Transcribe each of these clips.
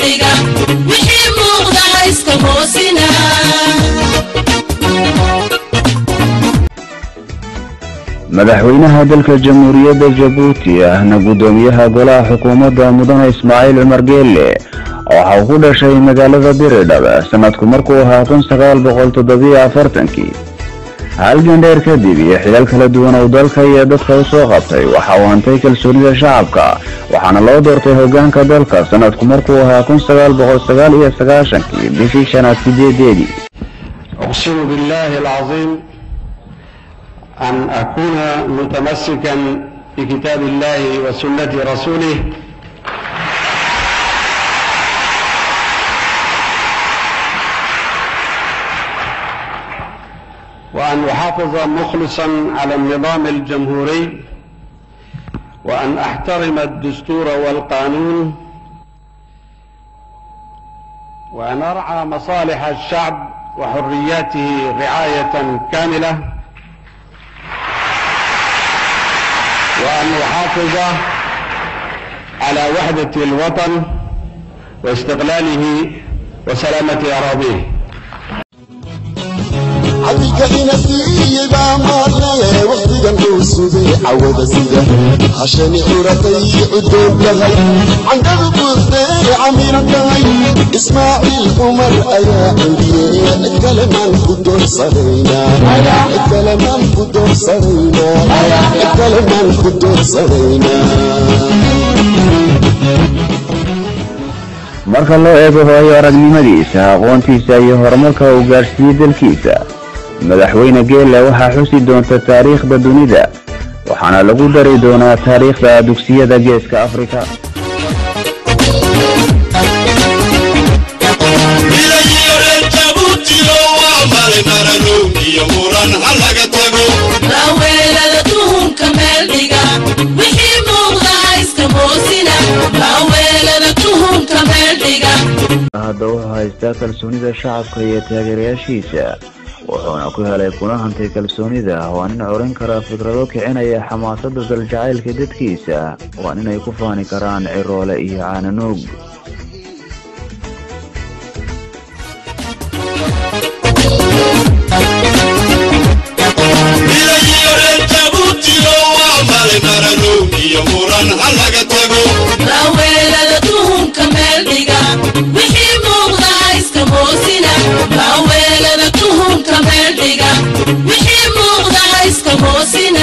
dhiga wixii muuqda hayska hoosina madaxweynaha dalka jamhuuriyadda jabuuti ahna guddoomiyaha golaha xukuumadda mudane ismaaciil cumar geelle waxa uu ku dhashay magaalada biridhab sanadku markuu ahaa kun sagaal boqol toddobiyo afartankii halgan dheer kadib iyo xilal kala duwan uu dalka iyo dadka u soo qabtay waxa uu hantay kalsoonida shacabka waxaana loo doortay hogaanka dalka sanadku markuu ahaa kun sagaal boqol sagaal iyo sagaashankii bishii shanaad sideedeedii أقسم بالله العظيم أن أكون متمسكا بكتاب الله وسنة رسوله وأن أحافظ مخلصا على النظام الجمهوري وأن أحترم الدستور والقانون وأن أرعى مصالح الشعب وحرياته رعاية كاملة وأن أحافظ على وحدة الوطن واستقلاله وسلامة أراضيه cabdiga inasiiye baa maarnaye wakhtigan uu sugay cawada sida hashani curatay cudoon tahay candhadu buurteere camiran tahay ismaaciil cumar ayaa celiye cid kale maan ku doorsanaynaa cid kale maan ku doorsanaynaa cid kale maan ku doorsanaynaa marka loo eego hooyo aragnimadiisa aqoontiisa iyo horumarka uu gaadhsiiyey dalkiisa madaxweyne geelle waxaa xusi doonta taariikhda dunida waxaana lagu dari doonaa taariikhda dugsiyada geeska afrika laaweelada tuhunka meel dhiga wixii muuqda hayska hoosina laaweelada tuhunka meel dhiga hadda wuxuu haystaa kalsoonida shacabka iyo taageerayaashiisa wuxuuna ku helay kuna hantay kalsoonida waa nin corin kara fikrado kicinaya xamaasada daljacaylka dadkiisa waa ninay ku faani karaan ciroole iyo caananuug laaweelada tuhunka meel dhiga wixii muuqda hayska hoosina laaweelada tuhunka meel dhiga wixii muuqda hayska hoosina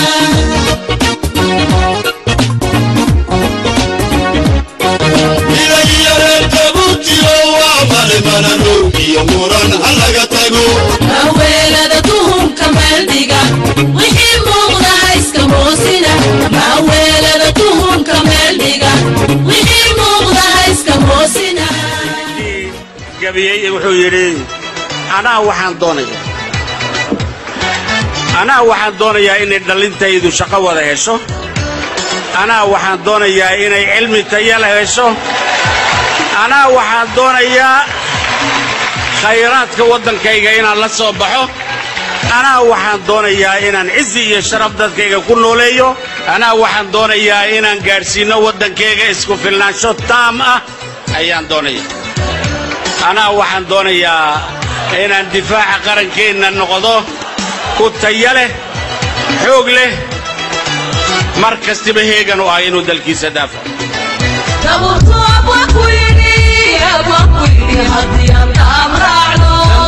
laaweelada tuhunka meel dhiga wixii muuqda hayska hoosina laaweelada tuhunka meel dhiga wixii muuqda hayska hoosina gabiyey wuxuu yidhi anaa waxaan doonayaa anaa waxaan doonayaa inay dhallintaydu shaqo wada hesho anaa waxaan doonayaa inay cilmi tayala hesho anaa waxaan doonayaa khayraadka waddankayga inaan la soo baxo anaa waxaan doonayaa inaan cizi iyo sharaf dadkayga ku nooleeyo anaa waxaan doonayaa inaan gaadhsiinno waddankayga isku filnaansho taam ah ayaan doonaya anaa waxaan doonayaa inaan difaaca qarankeenna noqdo ku taya leh xoog leh mar kastiba heegan u ah inuu dalkiisa daafaco daburtu abwaa ku yidhi abwaa ku yidhi haddii aan taam raacno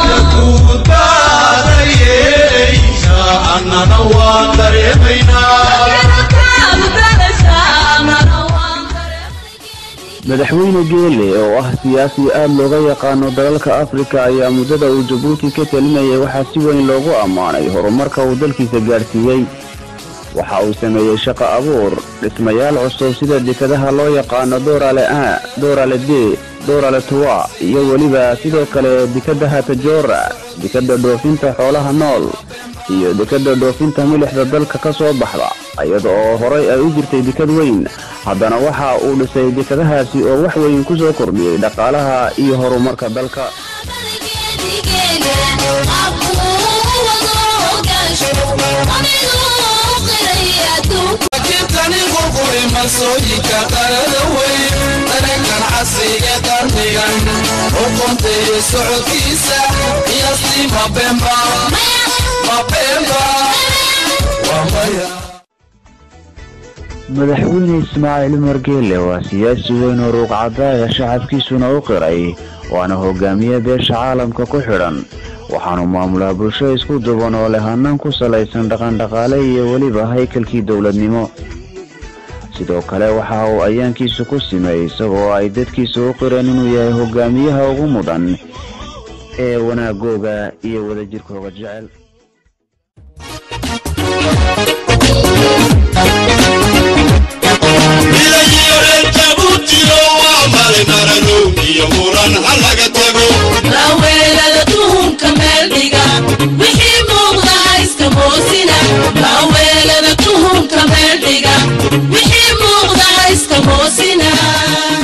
Taam dalasha, amana waan dareemay. madaxweyne geele oo ah siyaasi aad looga yaqaano dalalka afrika ayaa muddada uu jabuuti ka talinayay waxaa si weyn loogu ammaanay horumarka uu dalkiisa gaadhsiiyey waxa uu sameeyey shaqo abuur dhismayaal cusub sida dekadaha loo yaqaano doorale a doorale d doorale tuwa iyo weliba sidoo kale dekadaha tajoora dekada dhoofinta xoolaha nool iyo dekada dhoofinta milixda dalka ka soo baxda iyada oo horay ay u jirtay dekad weyn haddana waxa uu dhisay dekadahaasi oo wax weyn ku soo kordhiyey dhaqaalaha iyo horumarka dalka Tani qurquri masooyinka qarada weyn, dareenkan casriga qarnigan uquntay socodkiisa qiyaastii mabemba mabemba waa maya madaxweyne ismaaciil margeele waa siyaasi weyn oo ruuqcadaaya shacabkiisuna u qiray waana hogaamiye beesha caalamka ku xidhan waxaanu maamulaa bulsho isku duban oo leh hannaan ku salaysan dhaqandhaqaale iyo weliba haykalkii dowladnimo sidoo kale waxa uu ayaankiisu ku simay isagoo ay dadkiisu u qireen inuu yahay hogaamiyaha ugu mudan ee wanaagooga iyo wadajirkooga jecel laaweelada tuhunka meel dhiga wixii muuqda hayska moosina laaweelada tuhunka meel dhiga wixii muuqda hayska moosina